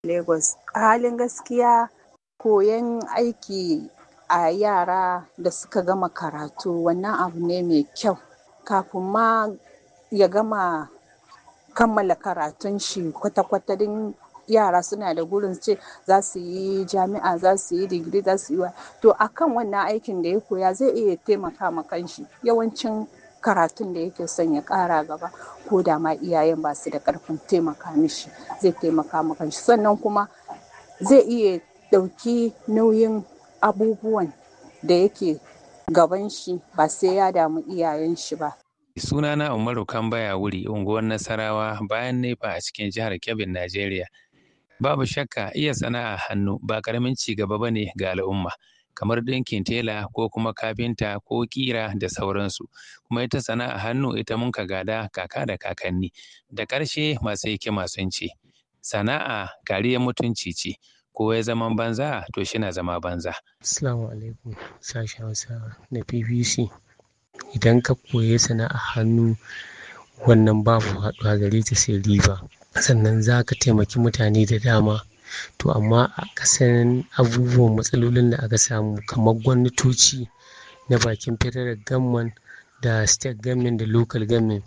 Lagos. A halin gaskiya koyon aiki a yara da suka gama karatu wannan abu ne mai kyau. Kafin ma ya gama kammala karatun shi kwata-kwata din yara suna da gurin ce za su yi jami'a, za su yi digiri, za su yi wa. To a kan wannan aikin da ya koya zai iya taimaka ma kanshi. Yawancin karatun da yake son ya ƙara gaba ko da ma iyayen ba su da ƙarfin taimaka mishi zai taimaka ma kanshi. Sannan kuma zai iya ɗauki nauyin abubuwan da yake gaban shi ba sai ya damu iyayen shi ba. Sunana Umaru Kambaya Wuri, unguwar Nasarawa bayan Nefa a cikin jihar Kebbi, Najeriya. Babu shakka iya sana'a hannu ba ƙaramin ci gaba ba ne ga al'umma. Kamar ɗinkin tela ko kuma kafinta ko ƙira da sauransu. Kuma ita sana'a hannu ita mun ka gada kaka da kakanni. Da ƙarshe masu hikima sun ce, sana'a kariyar mutunci ce. Ko ya zaman banza to shi na zama banza. Assalamu alaikum sashen Hausa na BBC. Idan ka koyi sana'a hannu wannan babu haɗuwa gare ta sai riba. Sannan za ka taimaki mutane da dama. To amma a ƙasan abubuwan matsalolin da aka samu kamar gwamnatoci na bakin federal government da state government da local government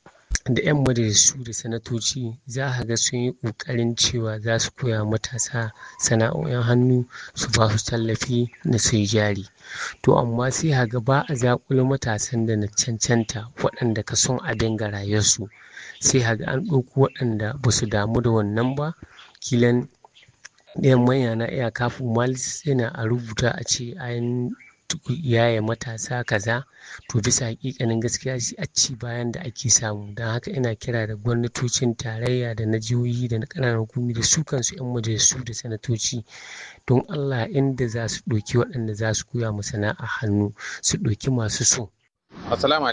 da 'yan majalisu da sanatoci za ka ga sun yi ƙoƙarin cewa za su koya matasa sana'o'in hannu su ba su tallafi na su yi jari. To amma sai ka ga ba a zaƙulo matasan da na cancanta waɗanda ka son abin ga rayuwarsu. Sai ka ga an ɗauko waɗanda ba su damu da wannan ba. Kilan ɗayan manya na iya kafin malis yana a rubuta a ce an yaye matasa kaza. To bisa haƙiƙanin gaskiya shi a ci bayan da ake samu. Don haka ina kira da gwamnatocin tarayya da na jihohi da na ƙananan hukumomi da su kansu 'yan majalisu da sanatoci don Allah inda za su ɗauki waɗanda za su koya ma sana'a hannu su ɗauki masu so. Assalamu